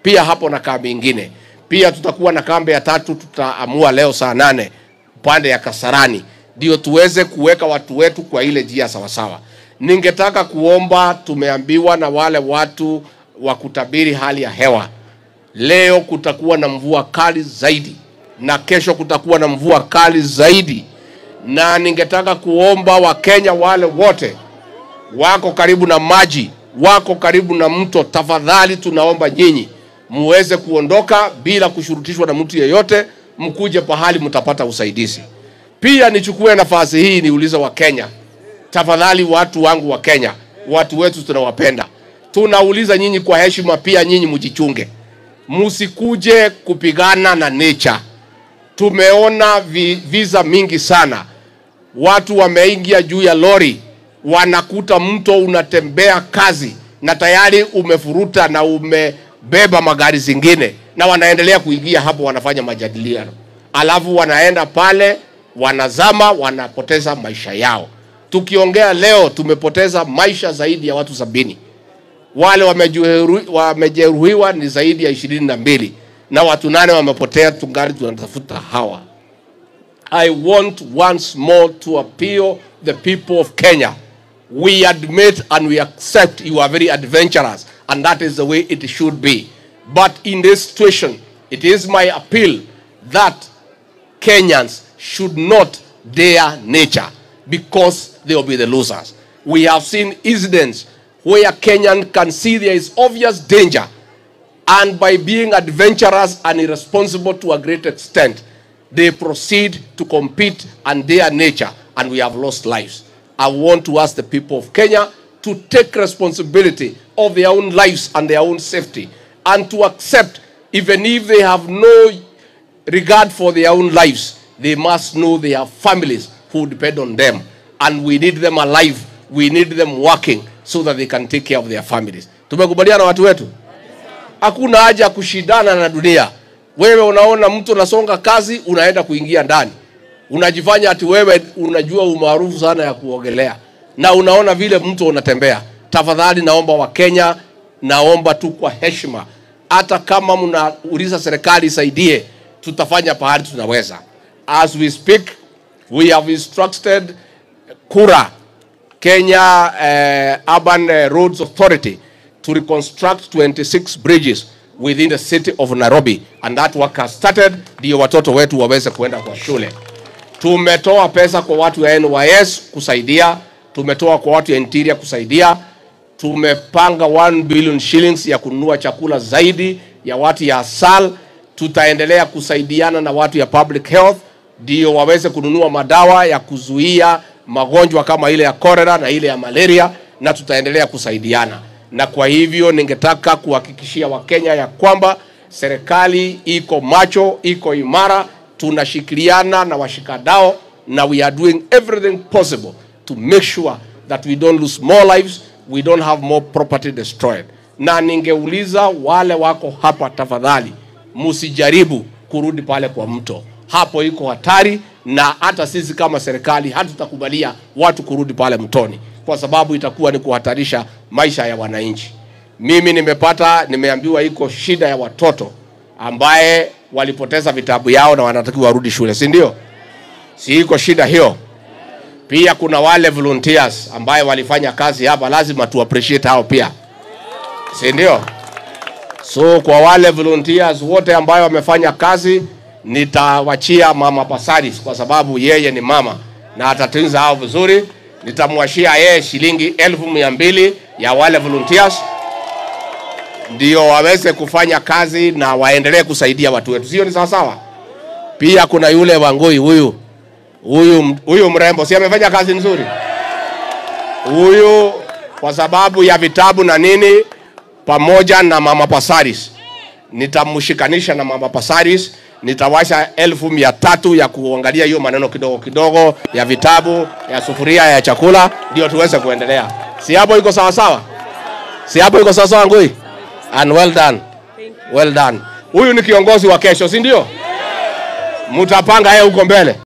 pia hapo na kambi ingine. Pia tutakuwa na kambi ya tatu, tutaamua leo saa nane upande ya Kasarani, ndio tuweze kuweka watu wetu kwa ile njia sawasawa. Ningetaka kuomba, tumeambiwa na wale watu wa kutabiri hali ya hewa, leo kutakuwa na mvua kali zaidi na kesho kutakuwa na mvua kali zaidi, na ningetaka kuomba Wakenya wale wote wako karibu na maji, wako karibu na mto, tafadhali tunaomba nyinyi muweze kuondoka bila kushurutishwa na mtu yeyote, mkuje pahali mtapata usaidizi. Pia nichukue nafasi hii niulize Wakenya, tafadhali, watu wangu wa Kenya, watu wetu tunawapenda, tunauliza nyinyi kwa heshima, pia nyinyi mjichunge, msikuje kupigana na nature. Tumeona vi, visa mingi sana, watu wameingia juu ya lori, wanakuta mto unatembea kazi na tayari umefuruta na umebeba magari zingine, na wanaendelea kuingia hapo, wanafanya majadiliano, alafu wanaenda pale, wanazama, wanapoteza maisha yao. Tukiongea leo, tumepoteza maisha zaidi ya watu sabini. Wale wamejeruhi- wamejeruhiwa ni zaidi ya ishirini na mbili na watu nane wamepotea, tungali tunatafuta hawa. I want once more to appeal the people of Kenya. We admit and we accept you are very adventurous, and that is the way it should be. But in this situation, it is my appeal that Kenyans should not dare nature because they will be the losers. We have seen incidents where Kenyan can see there is obvious danger and by being adventurous and irresponsible to a great extent, they proceed to compete and their nature, and we have lost lives. I want to ask the people of Kenya to take responsibility of their own lives and their own safety, and to accept, even if they have no regard for their own lives, they must know they have families who depend on them, and we need them alive, we need them working so that they can take care of their families. Tumekubaliana watu wetu? Hakuna haja ya kushindana na dunia. Wewe unaona mtu unasonga kazi, unaenda kuingia ndani, unajifanya ati wewe unajua umaarufu sana ya kuogelea, na unaona vile mtu unatembea. Tafadhali naomba Wakenya, naomba tu kwa heshima, hata kama mnauliza serikali isaidie, tutafanya pahali tunaweza. As we speak, we have instructed KURA Kenya uh, Urban uh, Roads Authority to reconstruct 26 bridges within the city of Nairobi and that work has started, ndio watoto wetu waweze kuenda kwa shule. Tumetoa pesa kwa watu ya NYS kusaidia, tumetoa kwa watu ya interior kusaidia, tumepanga 1 billion shillings ya kununua chakula zaidi ya watu ya ASAL. Tutaendelea kusaidiana na watu ya public health ndio waweze kununua madawa ya kuzuia magonjwa kama ile ya cholera na ile ya malaria, na tutaendelea kusaidiana. Na kwa hivyo ningetaka kuhakikishia Wakenya ya kwamba serikali iko macho, iko imara, tunashikiliana na washikadao na we are doing everything possible to make sure that we don't lose more lives, we don't have more property destroyed. Na ningeuliza wale wako hapa, tafadhali msijaribu kurudi pale kwa mto, hapo iko hatari, na hata sisi kama serikali hatutakubalia watu kurudi pale mtoni, kwa sababu itakuwa ni kuhatarisha maisha ya wananchi. Mimi nimepata, nimeambiwa iko shida ya watoto ambaye walipoteza vitabu yao na wanatakiwa warudi shule, si ndio? Si iko shida hiyo? Pia kuna wale volunteers ambaye walifanya kazi hapa, lazima tu appreciate hao pia, si ndio? So kwa wale volunteers wote ambayo wamefanya kazi, nitawachia mama Pasaris kwa sababu yeye ni mama na atatunza hao vizuri. Nitamwashia yeye shilingi elfu mia mbili ya wale volunteers ndio waweze kufanya kazi na waendelee kusaidia watu wetu, sio? Ni sawa sawa. Pia kuna yule Wangui huyu huyu huyu mrembo, si amefanya kazi nzuri huyu, kwa sababu ya vitabu na nini, pamoja na mama Pasaris nitamshikanisha na mama Pasaris, nitawasha elfu mia tatu ya kuangalia hiyo maneno kidogo kidogo ya vitabu ya sufuria ya chakula, ndio tuweze kuendelea. Si hapo iko sawa sawa? Si hapo iko sawa sawa, Ngui? And well done. Well done. Huyu ni kiongozi wa kesho, si ndio? Mtapanga yeye huko mbele.